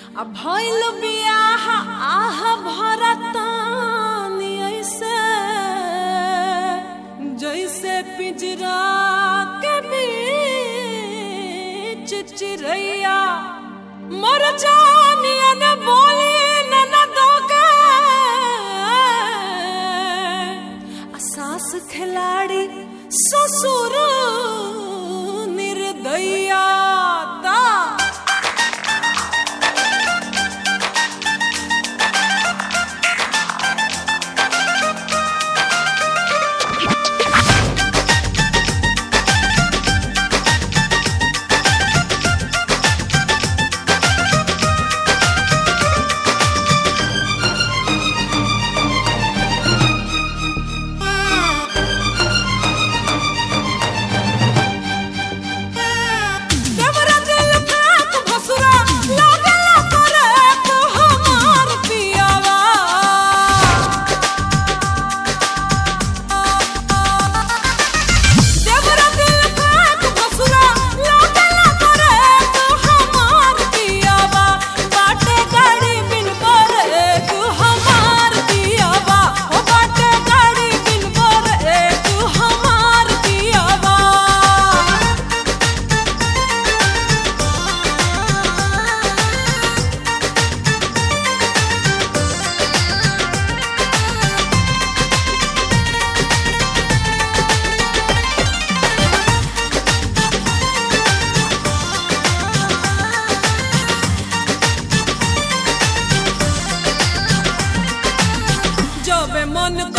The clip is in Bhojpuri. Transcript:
आ भइल बियाह आह भरतानी ऐसे जैसे पिंजरा के बीच चिरैया मर जानिया न बोली न न दोगे आ सास खिलाड़ी ससुर निर्दया ता देवरा दिल फेंक भसुरा लागला करे तो हमार पियावा देवरा दिल फेंक भसुरा लागला करे तो हमार पियावा बाटे गाड़ी बिन करे तू हमार पियावा ओ बाटे गाड़ी बिन करे तू हमार पियावा जब मन